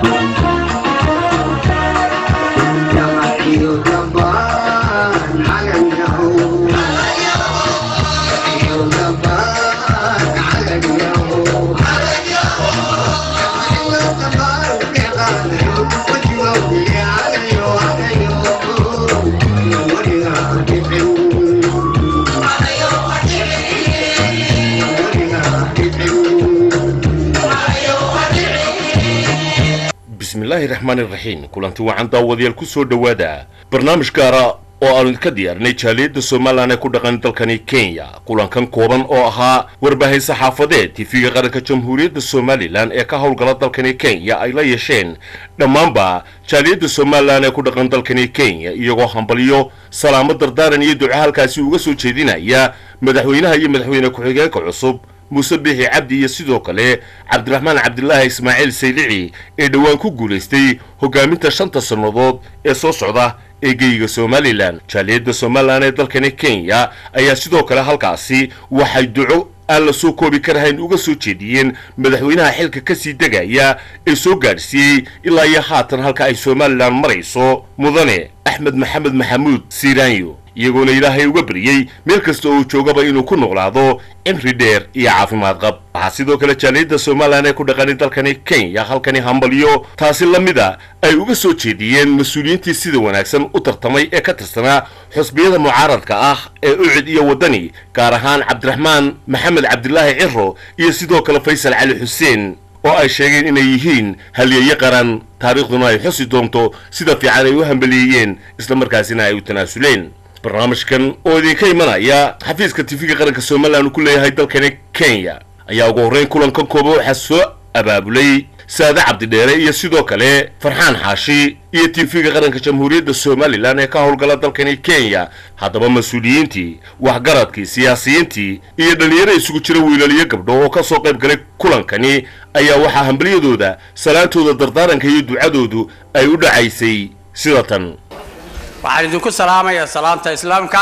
bismillaahi raxmaani raxiim kulanti wacan daawadayaal ku soo dhowaada barnaamij gaara oo aanu ka diyaarinay jaaliyadda somalilan ee ku dhaqan dalkani kenya kulankan kooban oo ahaa warbaahin saxaafadeed tifiga qaranka jamhuuriyadda somalilan ee ka howlgala dalkani kenya ay la yeesheen dhammaanba jaaliyadda somalilan ee ku dhaqan dalkani kenya iyagoo hambalyo salaamo dardaaran iyo duco halkaasi uga soo jeedinaya madaxweynaha iyo madaxweyne ku-xigeenka cusub muuse biixi cabdi iyo sidoo kale cabdiraxmaan cabdilaahi ismaaciil saylici ee dhowaan ku guulaystay hogaaminta shanta sannadood ee soo socda ee geyiga somalilan jaaliyadda somalilan ee dalkani kenya ayaa sidoo kale halkaasi waxay duco aan la soo koobi karahayn uga soo jeediyeen madaxweynaha xilka ka sii degaya ee soo gaadhsiiyey ilaa iyo haatan halka ay somalilan marayso mudane axmed maxamed maxamuud siiraanyo iyagoona ilaahay uga baryey meel kasta oo joogaba inuu ku noqlaado cimri dheer iyo caafimaad qab waxaa sidoo kale jaaliyadda somalilan ee ku dhaqani dalkani kenya halkani hambalyo taasi la mida ay uga soo jeediyeen mas-uuliyiintii sida wanaagsan u tartamay ee ka tirsanaa xusbiyada mucaaradka ah ee ucid iyo waddani gaar ahaan cabdiraxmaan maxamed cabdilaahi ciro iyo sidoo kale faysal cali xuseen oo ay sheegeen inay yihiin halyeeye qaran taariikhduna ay xusi doonto sida fiican ay u hambaliyeeyeen islamarkaasina ay u tanaasuleen barnaamijkan oo idinka imanaya xafiiska tifiga qaranka somalilan uu ku leeyahay dalkani kenya ayaa ugu horreyn kulankan kooba waxaa soo abaabulay saade cabdidheere iyo sidoo kale farxaan xaashi iyo tifiga qaranka jamhuuriyadda somalilan ee ka howlgala dalkani kenya haddaba mas-uuliyiintii waxgaradkii siyaasiyiintii iyo dhallinyaro isugu jira wiilal iyo gabdho oo ka soo qayb galay kulankani ayaa waxaa hambalyadooda salaantooda dardaaranka iyo ducadoodu ay u dhacaysay sida tan waxaan idinku salaamayaa salaamta islaamka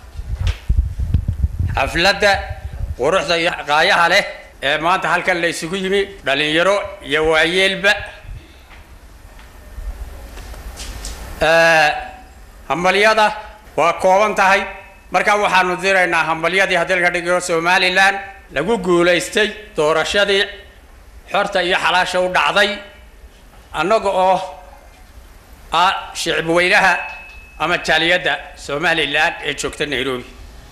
xafladda quruxda iyo qaayaha leh ee maanta halkan la isugu yimi dhalinyaro iyo waayeelba hambalyada waa kooban tahay markaa waxaanu diraynaa hambalyadii haddii laga dhigo somalilan lagu guulaystay doorashadii xorta iyo xalaasha u dhacday annaga oo ah shicib weynaha ama jaaliyadda somalilan ee joogta nairobi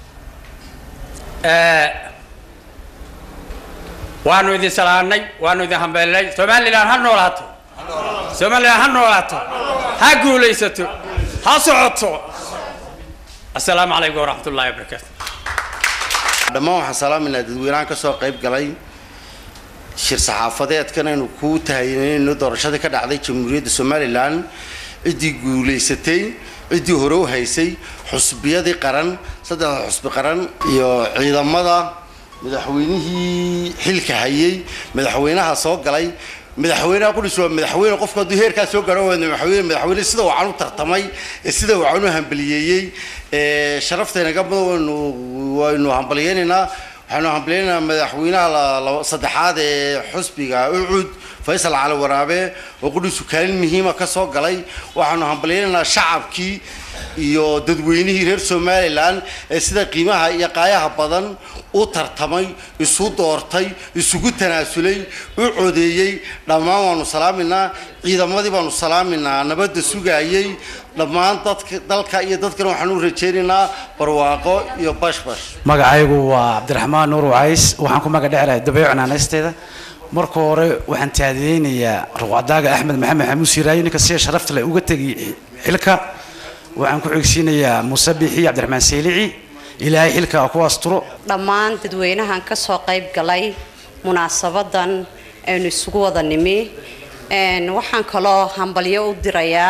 waanu idin salaanay waanu idin hambeelnay somalilan ha noolaato somalilan ha noolaato ha guulaysato ha socoto assalaamu calaykum waraxmat ullahi wabarakaatu dhammaan waxaan salaaminaa dadweynahan ka soo qayb galay shir saxaafadeedkan aynu ku tahaynayno doorashadii ka dhacday jamhuuriyadda somalilan ciddii guulaysatay ciddii hore u haysay xusbiyadii qaran saddexda xusbi qaran iyo ciidamada madaxweynihii xilka hayay madaxweynaha soo galay madaxweynaha qudhis waa madaxweyne qofku hadduu heerkaa soo gaadho waa madaxweyne madaxweyne sida wacan u tartamay ee sida wacan u hambaliyeeyey ee sharaftaynaga mudan waynu waynu hambaliyeynaynaa waxaanu hambaliyeynaynaa madaxweynaha saddexaad ee xusbiga ucud faysal cali waraabe oo qudhiisu kaalin muhiima ka soo galay waxaanu hambalyaynaynaa shacabkii iyo dadweynihii reer somalilan ee sida qiimaha iyo qaayaha badan u tartamay isu doortay isugu tanaasulay u codeeyey dhammaan waanu salaaminaa ciidamadii baanu salaaminaa nabadda sugaayey dhammaan dadka dalka iyo dadkana waxaan u rajaynaynaa barwaaqo iyo bashbash magacaygu waa cabdiraxmaan nuur wacays waxaan ku magac dhecelahay dabeeco naanaysteeda marka hore waxaan taadiyeynayaa ruqcadaaga axmed maxamed xamuud siiraayo ninka sida sharafta leh uga tegay xilka waxaan ku xigsiinayaa muuse biixi cabdiraxmaan saylici ilaahay xilka ku asturo dhammaan dadweynahan ka soo qayb galay munaasabadan aynu isugu wada nimi waxaan kaloo hambalyo u dirayaa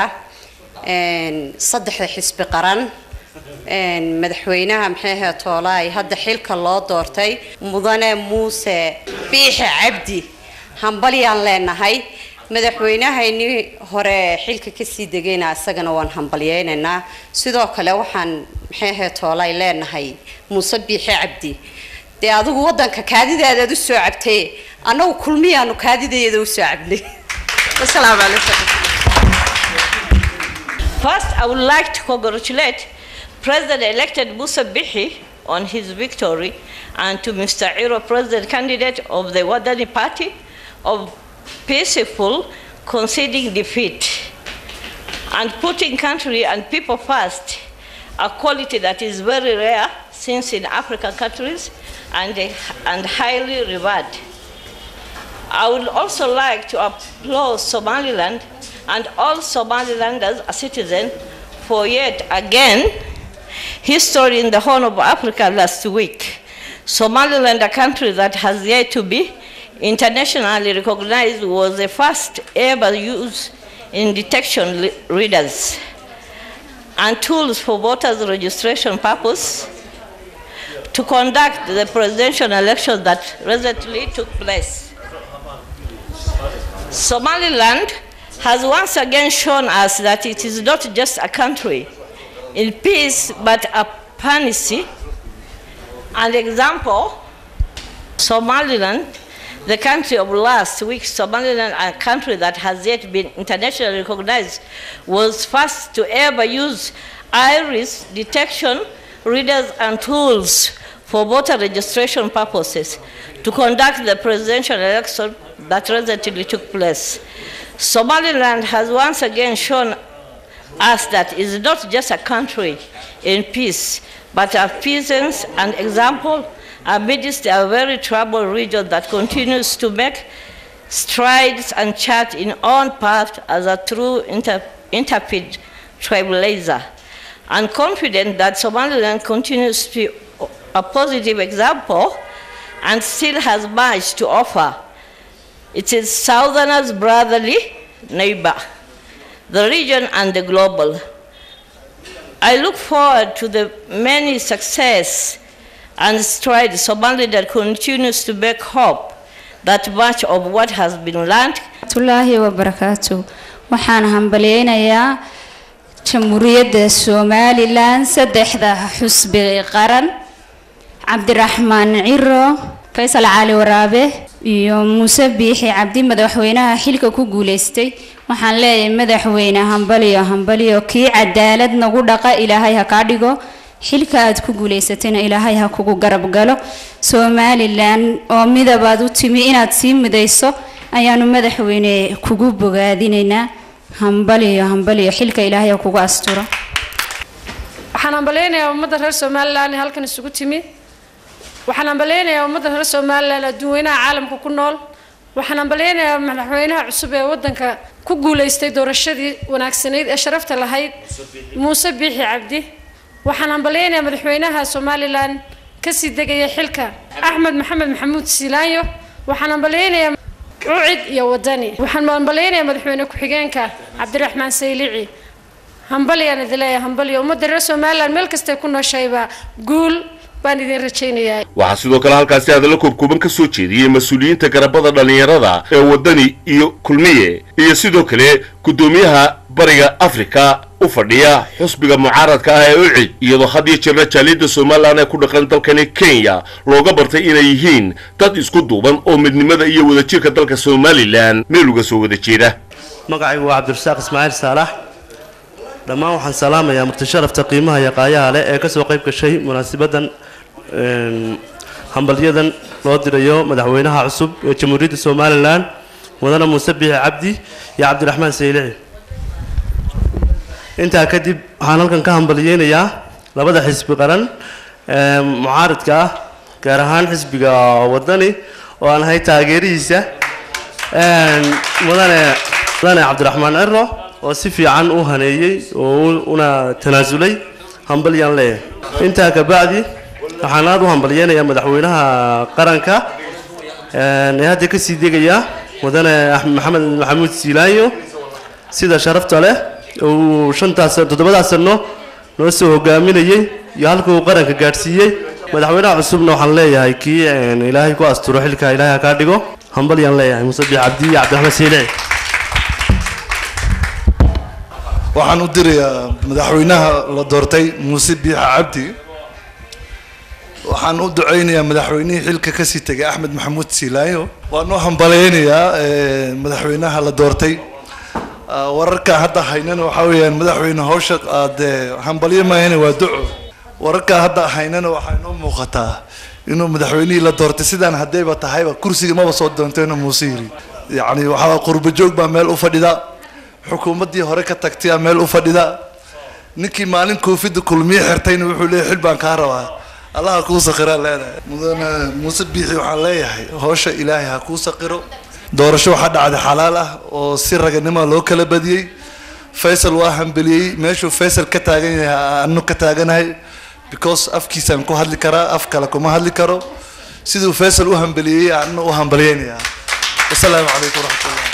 saddexda xisbi qaran madaxweynaha maxay ahayd toolaay hadda xilka loo doortay mudane muuse biixi cabdi hambalyaan leenahay madaxweynahaynii hore xilka kasii degayna isagana waan hambalyeynaynaa sidoo kale waxaan maxay ahayd toolaay leenahay muuse biixi cabdi dee adigu wadanka kaadidaadaad u soo cabtay annagu kulmiyaanu kaadidaeeda usoo cabnay wasalaamu calaykum First, I would like to congratulate President-elected Musa Bihi on his victory and to Mr. Iro, President candidate of the Wadani Party, of peaceful conceding defeat and putting country and people first, a quality that is very rare since in African countries and, and highly revered. I would also like to applaud Somaliland and all Somalilanders as citizens for yet again history in the Horn of Africa last week. Somaliland, a country that has yet to be internationally recognized, was the first ever use in detection li- readers and tools for voters registration purpose to conduct the presidential election that recently took place. Somaliland has once again shown us that it is not just a country in peace, but a panacea. An example, Somaliland, the country of last week, Somaliland, a country that has yet been internationally recognized, was first to ever use iris detection readers and tools for voter registration purposes to conduct the presidential election that recently took place. Somaliland has once again shown us that it is not just a country in peace, but a peasants and example amidst a very troubled region that continues to make strides and chart in own path as a true inter- interpret trailblazer. And confident that Somaliland continues to be a positive example and still has much to offer. It is Southerners' brotherly neighbor, the region and the global. I look forward to the many success and strides Somaliland continues to make hope that much of what has been learned waraxmatullaahi wabarakaatu waxaan hambalyeynayaa jamhuuriyadda somalilan saddexda xusbi qaran cabdiraxmaan ciro faysal cali waraabe iyo muuse biixi cabdi madaxweynaha xilka ku guuleystay waxaan leeyahay madaxweyne hambaliyo hambaliyo kii cadaalad nagu dhaqa ilaahay ha kaa dhigo xilka aad ku guuleysatayna ilaahay ha kugu garab galo somalilan oo midabaad u timi inaad sii midayso ayaanu madaxweyne kugu bogaadinaynaa hambaliyo hambaliyo xilka ilaahay ha kugu asturo waxaan hambaleynayaa ummadda reer somalilan ee halkan isugu timi waxaan hambaleynayaa ummadda reer somalilan adduunweynaha caalamka ku nool waxaan hambaleynayaa madaxweynaha cusub ee waddanka ku guuleystay doorashadii wanaagsanayd ee sharafta lahayd muuse biixi cabdi waxaan hambaleynayaa madaxweynaha somalilan kasii degaya xilka axmed maxamed maxamuud siilaanyo waxaan hambaleynayaa cucid iyo wadani waxaan hambaleynayaa madaxweyne ku-xigeenka cabdiraxmaan saylici hambalyaan idin leeyahay hambalyo ummadda reer somalilan meel kastay ku nooshayba guul baan idin rajaynayaa waxaa sidoo kale halkaasi hadallo koobkooban ka soo jeediyey mas-uuliyiinta garabada dhallinyarada ee waddani iyo kulmiye iyo sidoo kale guddoomiyaha bariga afrika u fadhiya xusbiga mucaaradka ah ee ucid iyadoo had iyo jeerna jaaliyadda somalilan ee ku dhaqan dalkani kenya looga bartay inay yihiin dad isku duuban oo midnimada iyo wadajirka dalka somalilan meel uga soo wada jeeda magacaygu waa cabdirasaaq ismaaciil saalax dhammaan waxaan salaamayaa murtasharafta qiimaha iyo qaayaha leh ee kasoo qayb gashay munaasibadan hambalyadan loo dirayo madaxweynaha cusub ee jamhuuriyadda somalilan mudane muuse biixi cabdi iyo cabdiraxmaan saylici intaa kadib waxaan halkan ka hambalyeynayaa labada xisbi qaran ee mucaaridka ah gaar ahaan xisbiga wadani oo aan ahay taageerihiisa mudane mudane cabdiraxmaan ciro oo si fiican u haneeyey oo una tanaasulay hambalyaan leeyahay intaa kabacdi waxaan aada u hambalyeynayaa madaxweynaha qaranka ee hadda kasii degaya mudane maxamed maxamuud siilaanyo sida sharafta leh uu shantaas toddobadaas sano noo soo hogaaminayey iyo halka uu qaranka gaadhsiiyey madaxweynaha cusubna waxaan leeyahay kii ilaahay ku asturo xilka ilaahay ha kaa dhigo hambalyaan leeyahay muuse biix cabdi iyo cabdiraxmaan siilici waxaan u dirayaa madaxweynaha la doortay muuse biixa cabdi waxaan u ducaynayaa madaxweynihii xilka kasii tegay axmed maxamuud siilaayo waan u hambaleynayaa eh, madaxweynaha la doortay Ah, wararkaan hadda haynana waxaa weeyaan madaxweyne hawsha aade hambalyo maahane waa duco wararkaan hadda haynana waxaa inoo muuqataa inuu madaxweynihii la doortay sidaan haddayba tahayba kursiga maba soo doonteena muuse yiri yacni waxaa qurbo joog baa meel u fadhida xukuumaddii hore ka tagtaya meel u fadhida ninkii maalin koofidda kulmiye xirtayna wuxuu leeyahay xil baan kaa rabaa allaha kuu saqiraa leedahay mudane muuse biixi waxaan leeyahay howsha ilaahay ha kuu saqiro doorasho waxaa dhacday xalaal ah oo si raganimo loo kala badiyey faysal waa hambeliyey meeshuu faysal ka taagan yahay anu ka taaganahay because afkiisaan ku hadli karaa af kale kuma hadli karo siduu faysal u hambeliyey anu u hambaliyeynayaa wasalaamu calaykum waraxmatullah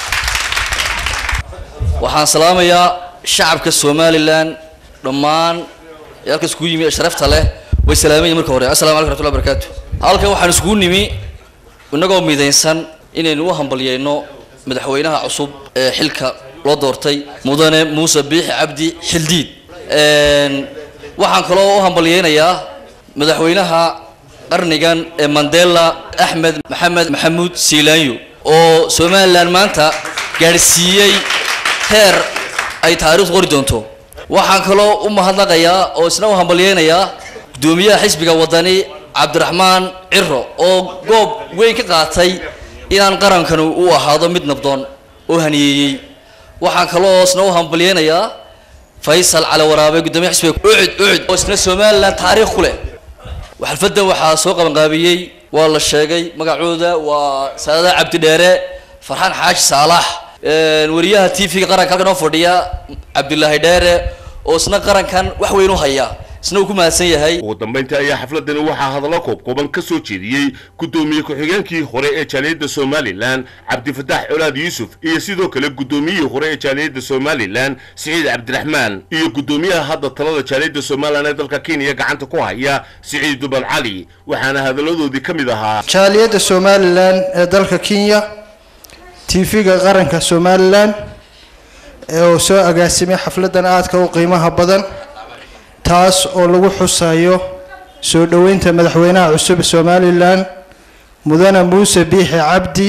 waxaan salaamayaa shacabka somalilan dhammaan ee halka iskugu yimi ee sharafta leh way salaamayin marka hore assalamu calaykum raxmatullahi barakaatu halkan waxaan iskugu nimi inagoo midaysan inaynu u hambalyeyno madaxweynaha cusub ee xilka loo doortay mudane muuse biixi cabdi xildiid Een, waxaan kaloo u hambalyeynayaa madaxweynaha qarnigan ee mandela axmed maxamed maxamuud siilaanyo oo somalilan maanta gaadhsiiyey heer ay taariikhdu qori doonto waxaan kaloo u mahadnaqayaa oo isna u hambalyeynayaa guddoomiyaha xisbiga wadani cabdiraxmaan ciro oo goob weyn ka qaatay inaan qarankanu u ahaado mid nabdoon oo haniyeeyey waxaan kaloo isna u hambalyeynayaa faysal cali waraabe guddoomiyaha xisbiga ucud ucud oo isna somalilan taariikh ku leh xalfadan waxaa soo qabanqaabiyey waa la sheegay magacooda waa saadada cabdi dheere farxaan xaaji saalax Een, wariyaha t v-ga qaranka halkan oo fadhiya cabdilaahi dheere oo isna qarankan wax weyn u haya isna uu ku mahadsan yahay ugu dambayntii ayaa xafladani waxaa hadallo koobkooban ka soo jeediyey guddoomiye ku-xigeenkii hore ee jaaliyadda somalilan cabdifataax colaad yuusuf iyo sidoo kale guddoomiyihii hore ee jaaliyadda somalilan siciid cabdiraxmaan iyo guddoomiyaha hadda talada jaaliyadda somalilan ee dalka kenya gacanta ku haya siciid duban cali waxaana hadalladoodii ka mid ahaa jaaliyadda somalilan ee dalka kenya tv-ga qaranka somalilan ee uu soo agaasimay xafladan aadka u qiimaha badan taas oo lagu xusayo soo dhoweynta madaxweynaha cusub ee somalilan mudane muuse biixi cabdi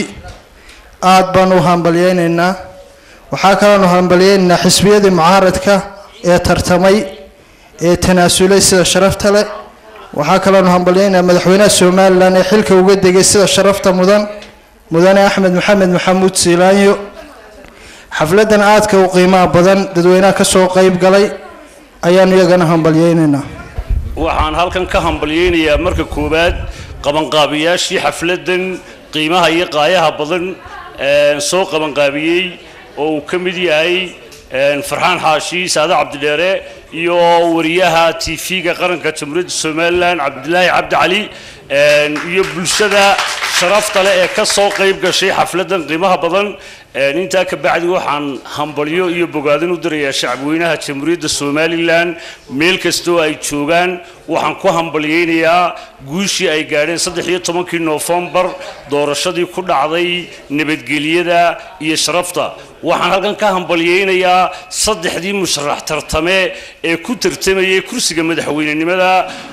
aad baan u hambalyeynaynaa waxaa kaloonu hambalyeynaynaa xisbiyadii mucaaradka ee tartamay ee tanaasulay sida sharafta leh waxaa kaloonu hambalyeynayaa madaxweynaha somalilan ee xilka uga degay sida sharafta mudan mudane axmed maxamed maxamuud siilaanyo xafladan aadka u qiimaha badan dadweynaha kasoo qeyb galay ayaanu iyagana hambalyeynaynaa waxaan halkan ka hambalyeynayaa marka koowaad qabanqaabiyaashii xafladan qiimaha iyo qaayaha badan ee, soo qabanqaabiyey oo uu ka mid yahay een, farxaan xaashi saade cabdidheere iyo wariyaha t v-ga qaranka jamhuuriyadda somalilan cabdilaahi cabdi cali een, iyo bulshada sharafta leh ee ka soo qayb gashay xafladan qiimaha badan een, intaa ka bacdi waxaan hambalyo iyo bogaadin u dirayaa shacabweynaha jamhuuriyadda somalilan meel kastoo ay joogaan waxaan ku hambalyeynayaa guushii ay gaadheen saddex iyo tobankii noofembar doorashadii ku dhacday nabadgelyada iyo sharafta waxaan halkan ka hambalyeynayaa saddexdii musharax tartame ee ku tartamayay kursiga madaxweynenimada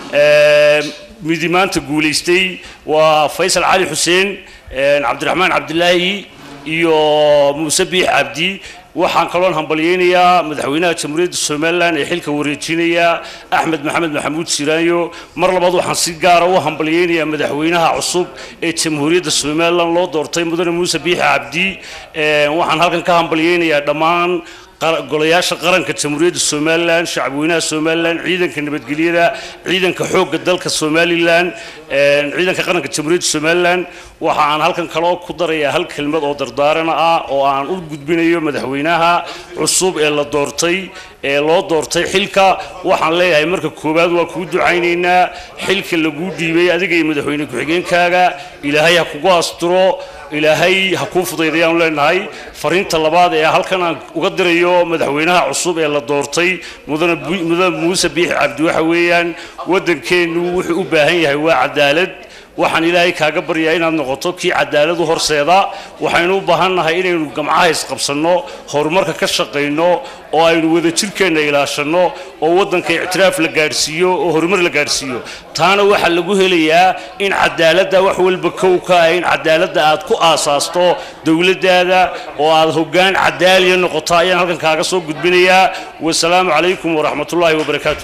ee, midi maanta guulaystay waa faysal cali xuseen een, cabdiraxmaan cabdilaahi iyo muuse biix cabdi waxaan kaloon hambalyeynayaa madaxweynaha jamhuuriyadda somalilan ee xilka wareejinaya axmed maxamed maxamuud siraanyo mar labaad waxaan si gaara u hambalyeynayaa madaxweynaha cusub ee jamhuuriyadda somalilan loo doortay mudane muuse biixi cabdi Een, waxaan halkan ka hambalyeynayaa dhammaan qara- golayaasha qaranka jamhuuriyadda somalilan shacabweynaha somalilan ciidanka nabadgelyada ciidanka xoogga dalka somalilan een, ciidanka qaranka jamhuuriyadda somalilan waxa aan halkan kaloo ku darayaa hal kelmad oo dardaarana ah oo aan u gudbinayo madaxweynaha cusub ee la doortay ee loo doortay xilka waxaan leeyahay marka koowaad waa kuu ducaynaynaa xilka laguu dhiibay adiga iyo madaxweyne ku-xigeenkaaga ilaahay ha kugu asturo ilaahay ha kuu fudaydayaan leenahay fariinta labaad ee halkan aan uga dirayo madaxweynaha cusub ee la doortay mudane Bu- mudane muuse biixi cabdi waxa weeyaan waddankeennu wuxuu u baahan yahay waa cadaalad waxaan ilaahay kaaga baryaa inaad noqoto kii cadaaladu horseeda waxaynu u baahannahay inaynu gamcaha isqabsanno horumarka ka shaqayno oo aynu wadajirkeenna ilaashanno oo waddanka ictiraaf la gaadhsiiyo oo horumar la gaadhsiiyo taana waxaa lagu helayaa in cadaaladda wax walba kow ka ah in cadaaladda aad ku aasaasto dowladdaada oo aad hoggaan cadaaliya noqoto ayaan halkan kaaga soo gudbinayaa wasalaamu calaykum waraxmatullaahi wabarakaatu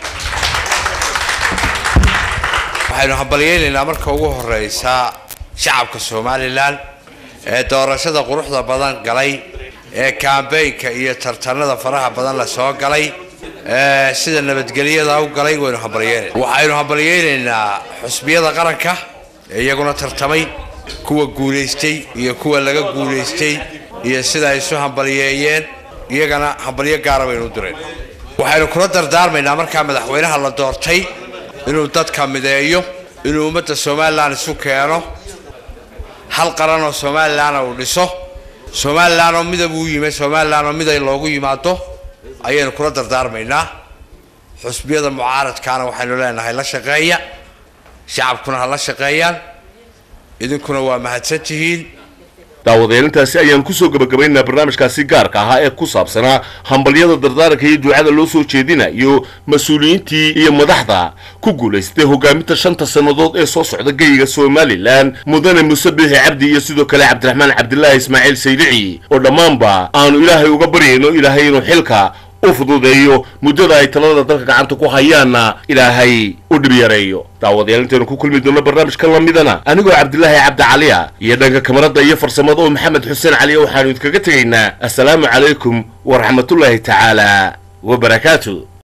waxaynu hambalyaynaynaa marka ugu horeysa shacabka somalilan ee doorashada quruxda badan galay ee kaambeynka iyo tartanada faraha badan la soo galay ee sida nabadgelyada u galay waynu hambalyaynaynaa waxaynu hambalyaynaynaa xusbiyada qaranka ee iyaguna tartamay kuwa guulaystay iyo kuwa laga guulaystay iyo sida ay isu hambalyeeyeen iyagana hambalyo gaara baynu u direen waxaynu kula dardaarmaynaa markaa madaxweynaha la doortay inuu dadka mideeyo inuu ummadda somalilan isu keeno hal qaran oo somalilanna uu dhiso somalilan oo midab uu yimi somalilan oo miday loogu yimaado ayaynu kula dardaarmaynaa xusbiyada mucaaradkaana waxaynu leenahay la shaqeeya shacabkuna ha la shaqeeyaan idinkuna waa mahadsan tihiin daawadeelintaasi ayaan kusoo gabagabaynaynaa barnaamijkaasi gaarka ahaa ee ku saabsanaa hambalyada dardaaranka iyo ducada loo soo jeedinayo mas-uuliyiintii iyo madaxda ku guulaystay hogaaminta shanta sannadood ee soo socda geyiga somalilan mudane muse biixi cabdi iyo sidoo kale cabdiraxmaan cabdilaahi ismaaciil saydici oo dhammaanba aanu ilaahay uga baryayno ilaahay inuu xilka u fududeeyo muddada ay talada dalka gacanta ku hayaanna ilaahay u dhib yareeyo daawadayaal intaynu ku kulmi doonno barnaamijka lamidana anigoo cabdilaahi cabdi caliya iyo dhanka kamarada iyo farsamada oo maxamed xuseen caliya waxaanu idinkaga tegaynaa assalaamu calaykum waraxmatullaahi tacaala wabarakaatu